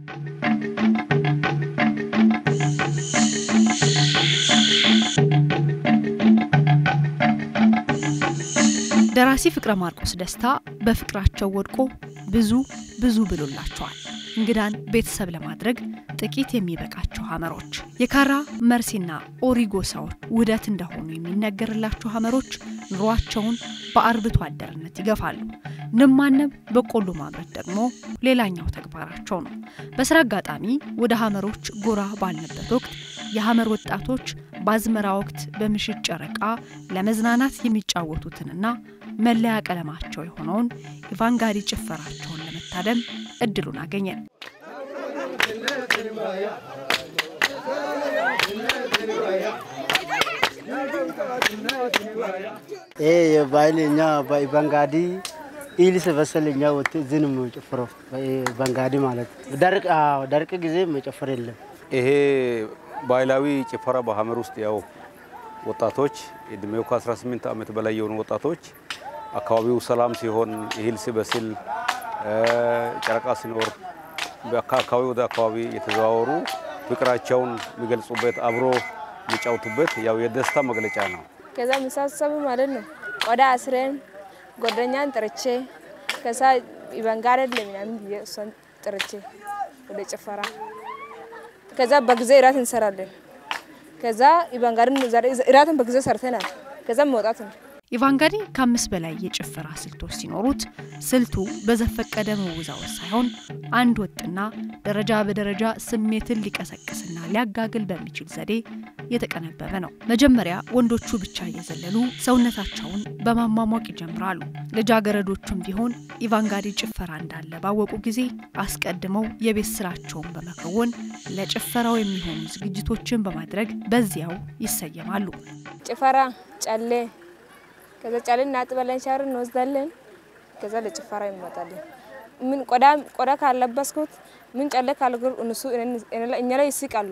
ደራሲ ፍቅረ ማርቆስ ደስታ በፍቅራቸው ወድቆ ብዙ ብዙ ብሎላቸዋል። እንግዳን ቤተሰብ ለማድረግ ጥቂት የሚበቃቸው ሀመሮች የካራ መርሲና ኦሪጎ ሰዎች ውህደት እንደሆኑ የሚነገርላቸው ሀመሮች ኑሯቸውን በአርብቶ አደርነት ይገፋሉ። ንብ ማነብ፣ በቆሎ ማምረት ደግሞ ሌላኛው ተግባራቸው ነው። በስራ አጋጣሚ ወደ ሀመሮች ጎራ ባልንበት ወቅት የሀመር ወጣቶች በአዝመራ ወቅት በምሽት ጨረቃ ለመዝናናት የሚጫወቱትንና መለያ ቀለማቸው የሆነውን ኢቫንጋሪ ጭፈራቸውን ለመታደም እድሉን አገኘን። ይሄ የባህል እኛ በባንጋዲ ኢል ስበሰል እኛ ወጥ እዚህ ነው የምንጨፍረው። ባንጋዲ ማለት ደርቅ ደርቅ ጊዜ መጨፈር የለም። ይሄ ባህላዊ ጭፈራ በሀመር ውስጥ ያው ወጣቶች እድሜው ከ18 ዓመት በላይ የሆኑ ወጣቶች አካባቢው ሰላም ሲሆን እህል ሲበስል ጨረቃ ሲኖር ከአካባቢ ወደ አካባቢ የተዘዋወሩ ፍቅራቸውን የሚገልጹበት አብሮ የሚጫወቱበት ያው የደስታ መግለጫ ነው። ከዛ መሳሰቡ ማለት ነው። ቆዳ አስረን ጓደኛን ጥርቼ ከዛ ኢቫንጋሪ ለምናምን ብዬ እሷን ጥርቼ ወደ ጭፈራ ከዛ በጊዜ እራት እንሰራለን። ከዛ ኢቫንጋሪን እራትን በጊዜ ሰርተናል። ከዛ መውጣት ነው። ኢቫንጋሪ ከአምስት በላይ የጭፈራ ስልቶች ሲኖሩት ስልቱ በዘፈቀደ መወዛወዝ ሳይሆን አንድ ወጥና ደረጃ በደረጃ ስሜትን ሊቀሰቅስና ሊያጋግል በሚችል ዘዴ የተቀነበበ ነው። መጀመሪያ ወንዶቹ ብቻ እየዘለሉ ሰውነታቸውን በማሟሟቅ ይጀምራሉ። ልጃገረዶቹም ቢሆን ኢቫንጋሪ ጭፈራ እንዳለ ባወቁ ጊዜ አስቀድመው የቤት ስራቸውን በመከወን ለጭፈራው የሚሆኑ ዝግጅቶችን በማድረግ በዚያው ይሰየማሉ። ጭፈራ ጨሌ ከዛ ጫሌ እናጥበለን፣ ሻወር እንወስዳለን። ከዛ ለጭፈራ ይመጣለን። ምን ቆዳ ቆዳ ካለበስኩት ምን ጨሌ ካልግር እነሱ እኛ ላይ ይስቃሉ።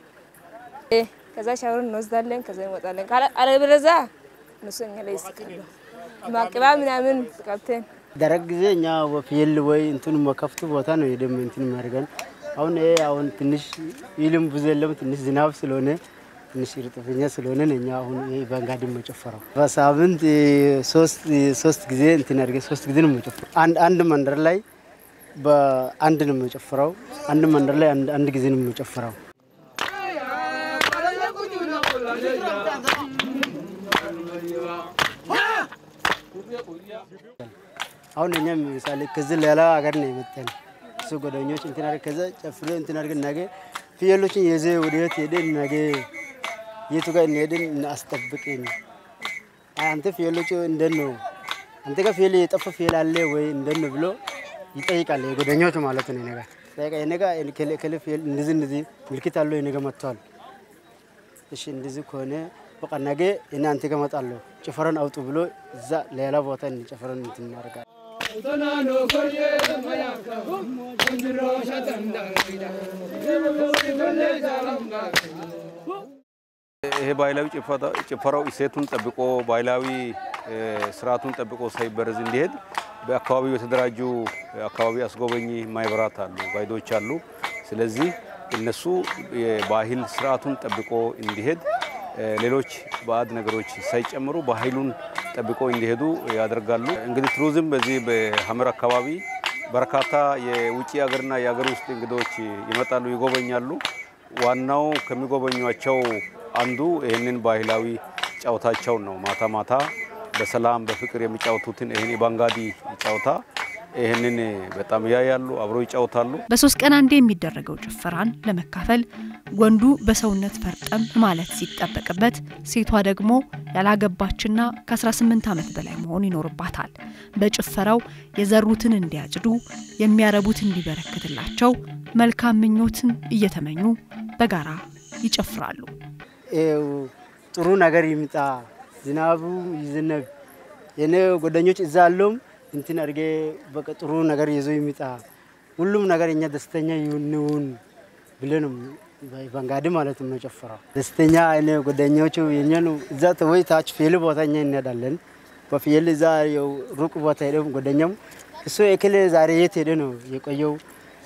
ከዛ ሻወር እንወስዳለን። ከዛ እንወጣለን። አለበለዚያ እነሱ እኛ ላይ ይስቃሉ። ማቅባ ምናምን ቀብተን ደረቅ ጊዜ እኛ ፍየል ወይ እንትን መከፍቱ ቦታ ነው የደም እንትን የሚያደርገን። አሁን ይሄ አሁን ትንሽ ይልም ብዙ የለም ትንሽ ዝናብ ስለሆነ ትንሽ እርጥበኛ ስለሆነ እኛ አሁን ይሄ ባንጋዲ መጨፈረው በሳምንት ሶስት ጊዜ እንትን አድርገ ሶስት ጊዜ ነው መጨፈረው። አንድ መንደር ላይ በአንድ ነው መጨፈረው። አንድ መንደር ላይ አንድ ጊዜ ነው መጨፈረው። አሁን እኛ ምሳሌ ከዚህ ሌላ ሀገር ነው የመጣን እሱ ጓደኞች እንትን አድርገን ከዛ ጨፍሬ እንትን አድርገን ነገ ፍየሎችን የዜ ወደየት ሄደን ነገ የቱ ጋር እንሄድን እናስጠብቅን። አንተ ፍየሎቹ እንደት ነው አንተ ጋር ፍየል የጠፋ ፍየል አለ ወይ እንደት ነው ብሎ ይጠይቃል። የጓደኞቹ ማለት ነው። ነገ ጠይቃ የነጋ ከለ ፍየል እንደዚህ እንደዚህ ምልክት አለው የነገ መጥተዋል። እሺ እንደዚህ ከሆነ በቃ ነገ እኔ አንተ ጋር እመጣለሁ ጭፈራን አውጡ ብሎ እዛ ሌላ ቦታ ጭፈራን እንትን እናደርጋለን። ይሄ ባህላዊ ጭፈራው እሴቱን ጠብቆ ባህላዊ ስርዓቱን ጠብቆ ሳይበረዝ እንዲሄድ በአካባቢው የተደራጁ አካባቢ አስጎበኚ ማህበራት አሉ፣ ጋይዶች አሉ። ስለዚህ እነሱ የባህል ስርዓቱን ጠብቆ እንዲሄድ ሌሎች ባዕድ ነገሮች ሳይጨምሩ ባህሉን ጠብቆ እንዲሄዱ ያደርጋሉ። እንግዲህ ቱሪዝም በዚህ በሀመር አካባቢ በርካታ የውጭ ሀገርና የሀገር ውስጥ እንግዶች ይመጣሉ፣ ይጎበኛሉ። ዋናው ከሚጎበኟቸው አንዱ ይህንን ባህላዊ ጨዋታቸውን ነው። ማታ ማታ በሰላም በፍቅር የሚጫወቱትን ይህን የባንጋዲ ጨዋታ ይህንን በጣም ያያሉ፣ አብሮ ይጫወታሉ። በሶስት ቀን አንዴ የሚደረገው ጭፈራን ለመካፈል ወንዱ በሰውነት ፈርጠም ማለት ሲጠበቅበት፣ ሴቷ ደግሞ ያላገባችና ከ18 ዓመት በላይ መሆን ይኖርባታል። በጭፈራው የዘሩትን እንዲያጭዱ የሚያረቡት እንዲበረክትላቸው መልካም ምኞትን እየተመኙ በጋራ ይጨፍራሉ። ጥሩ ነገር ይምጣ፣ ዝናቡ ይዝነብ፣ የኔ ጓደኞች እዛ አለውም እንትን አድርጌ በቃ ጥሩ ነገር ይዞ ይምጣ፣ ሁሉም ነገር እኛ ደስተኛ ይሁንውን ብለን ባንጋዲ ማለት ነው ጨፍረው ደስተኛ እኔ ጓደኞቹ የኛኑ እዛ ወይ ታች ፍየል ቦታ እኛ እንሄዳለን። በፍየል እዛ ሩቅ ቦታ ሄደ ጓደኛም እሱ የክል ዛሬ የት ሄደ ነው የቆየው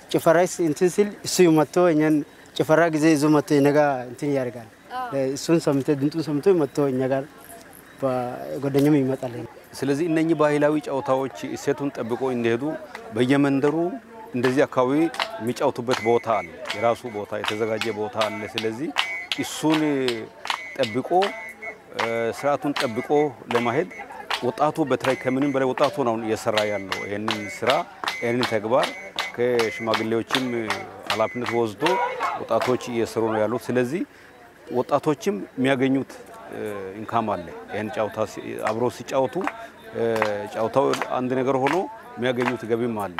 ጭፈራ እንትን ሲል እሱ መጥቶ እኛን ጭፈራ ጊዜ ይዞ መጥቶ እኛ ጋ እንትን ያደርጋል። እሱን ሰምቶ ድምጡን ሰምቶ መጥቶ እኛ ጋር ጓደኛም ይመጣል። ስለዚህ እነኚህ ባህላዊ ጨዋታዎች እሴቱን ጠብቆ እንዲሄዱ በየመንደሩ እንደዚህ አካባቢ የሚጫወቱበት ቦታ አለ፣ የራሱ ቦታ የተዘጋጀ ቦታ አለ። ስለዚህ እሱን ጠብቆ ስርዓቱን ጠብቆ ለማሄድ ወጣቱ በተለይ ከምንም በላይ ወጣቱ ነው እየሰራ ያለው ይህንን ስራ ይህንን ተግባር ከሽማግሌዎችም ኃላፊነት ወስዶ ወጣቶች እየሰሩ ነው ያሉት። ስለዚህ ወጣቶችም የሚያገኙት ኢንካም አለ። ይህን ጨዋታ አብሮ ሲጫወቱ ጨዋታው አንድ ነገር ሆኖ የሚያገኙት ገቢም አለ።